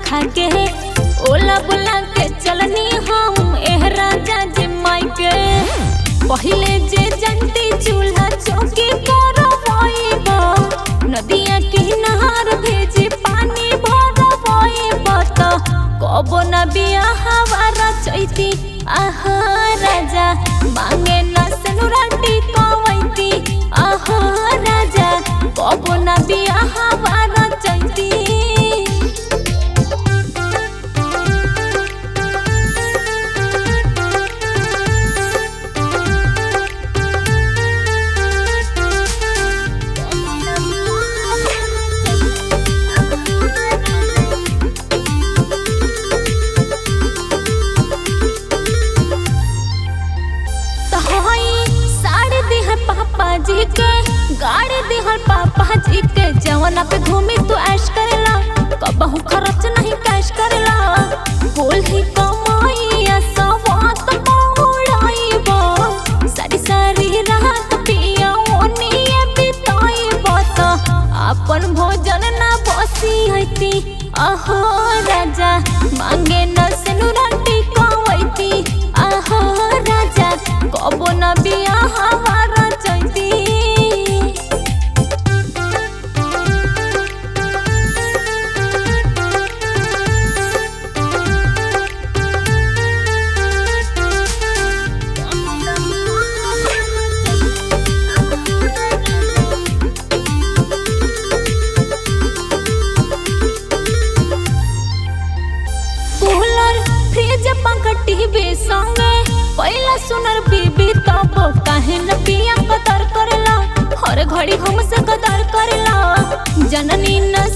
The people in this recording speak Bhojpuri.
खा के ओला बुला के चलनी हम एह राजा जी माई के पहिले जे जंती चूल्हा चौकी करवाइबा नदिया किनार भेजे पानी भरवाइबा त कबो न बियाहवा चैती आहा राजा मांगे न सेनुराटी कवैती आहा राजा कबो न बियाहवा चैती तो हई साड़ी दिहर पापा जी के गाड़ी दिहर पापा जी के जवना पे घूमी तू ऐश करेला कबहू खर्च नहीं कैश करेला बोल ही कमाइया सवात मौड़ाइबा सारी सारी रात पिया ओनिए बिताइबा त अपन भोजन ना बसी हती अहो राजा मांगे न सेनुराटी कवैती आहो राजा कबो न बियाहवा चैती कूलर फ्रिज पंखा टीवी संगे पहिला सुनर बीबी तब काहे न पिया कदर करेला हर घड़ी हमसे कदर करेला जननी न